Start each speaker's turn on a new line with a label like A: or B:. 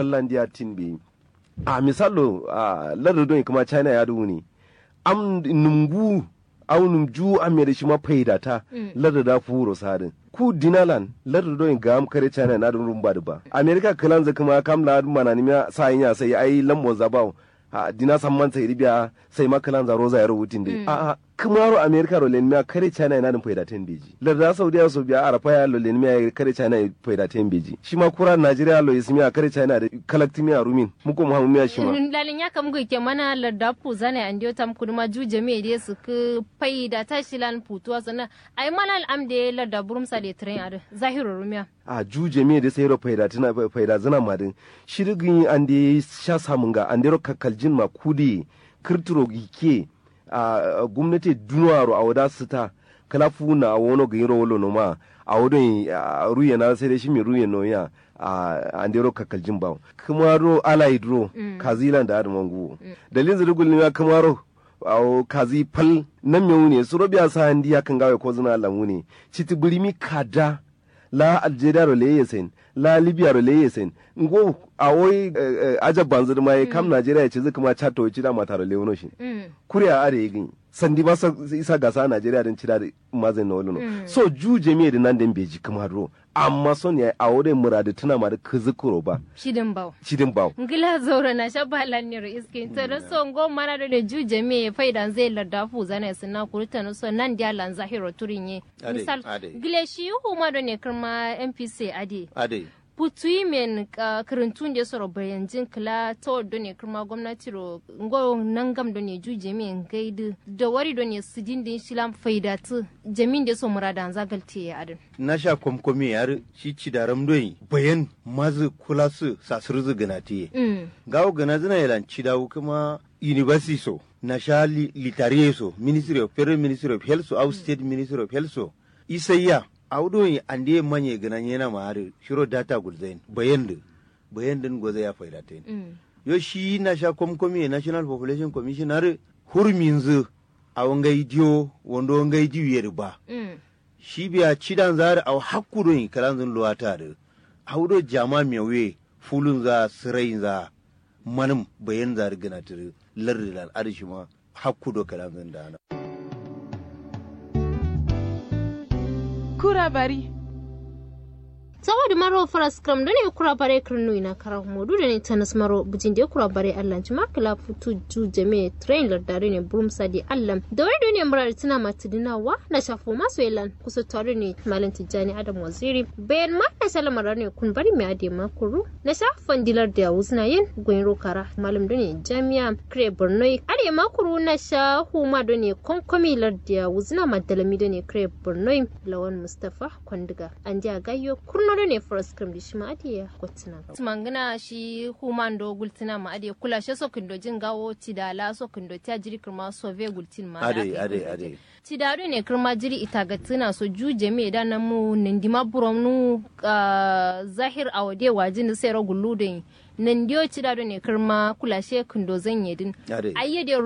A: fallandiya tin bi a misalo a larda don kuma china ya duhu ne am numgu au numju am da shi ma faidata larda da furo sadin ku dinalan larda don ga am kare china na dun rumba da ba america kalan za kuma kam la mana ni sa yin sai ai lambon zabao a dina samman sai ribiya sai makalan zaro za ya rubutin dai a a kumaro america ro len miya kare china ina dun faida ten beji larda saudiya so biya arafa ya lo len miya kare china faida ten beji shi ma kura nigeria lo ismiya kare china da kalakti miya rumin muko mu hamu miya shi ma
B: lalin ya kam ke mana larda pu zane an dio tam kuduma juje me de su ku faida ta shilan putuwa sana ai malal am de larda burum sa de train ar zahiru rumiya
A: a juje me da sai ro faida tana faida zana madin shirgin an de sha samun ga an de ro kakkaljin ma kudi kirturo gike a gwamnati dunwaro a wada sita kala funa a wono ga yiro wolo noma a wodon ruye na sai da shi mi ruye no ya a andero kakaljin bawo kuma ro ala hidro kazilan da adon wangu dalilin zirgul ne kuma ro awo kazi pal nan me wune su robiya sa handi ya kan gawe ko zuna lamu ne citi burimi kada la algeria ro leye sen la libya ro leye sen ngo awoy aja banzur mai kam nigeria ce zuka ma chato ci da mata ro lewono shi kuriya are yin sandi ba isa gasa nigeria din cida mazin na woluno so juje me da nan den beji kuma ro amma son ya awore muradu tuna ma da kuzukuro ba
B: shidin baw
A: cidin baw
B: ngila zora na shabba lanniro iskin to da so ngo mana da juje me faidan zai larda fu zana sina kurta no so nan dia lan zahiro turinye
C: Ade,
B: misal
C: ade.
B: gile shi hu ma do ne kirma mpc ade
C: ade
B: putui men ka kirintun da soro bayanjin kila to do ne kirma gwamnati ro ngo nangam do ne juje me ngaidu da wari do ne sidin din shilam faidatu jamin da so muradan zagalte ya adin
C: na sha komkomi yar shi ci da ramdoyi bayan mazu kula su sasur gana tiye
B: mm
C: gawo gana zina yalan ci dawo kuma university so na sha li- litariye so ministry of federal ministry of health so au state ministry of health so isayya audoyi ande manye gana yana ma har shiro data gulzain bayan da bayan din goza ya faida ta
B: mm
C: yo shi na sha komkomi national population commission har hurminzu a wangai diyo wando wangai diyo ba
B: mm
C: shi biya cidan zari au hakkurun kalanzun luwata da haudo jama mewe fulun za sirayin za manim bayan zari gana tiri lardilan arshi ma hakkudo kalanzun da ana.
D: kura bari
B: saboda maro faras kram da ne kura bare kirnu ina kara modu da ne tanas maro bujin da kura bare allan ci makala futu ju jame train lardare ne burum sadi allan da wani da ne murar tana matidina wa na shafo masu yalan kusa tare ne malam tijjani adam waziri bayan ma na salamar ne kun bari mai ade makuru na shafan dilar da wuzna yin gwen rokara malam da ne jami'a kre borno ade makuru na shahu ma da ne konkomi larda wuzna madalami da ne kre borno lawan mustafa kwandiga an ji a gayyo kurno da ne forest cream da shi ma adiya kwatina tumangina shi human do gultina ma adiya kula shi so kindo jin gawo tidala so kindo ta jiri kirma so ve gultin ma
C: ade ade ade
B: tidado ne kirma jiri itagatina so juje me da nan mu nindima burom nu ah, zahir awade wajin sai ro gullu da nandiyo tidado ne kirma kula shi kindo zan yedin
C: ade
B: ayyade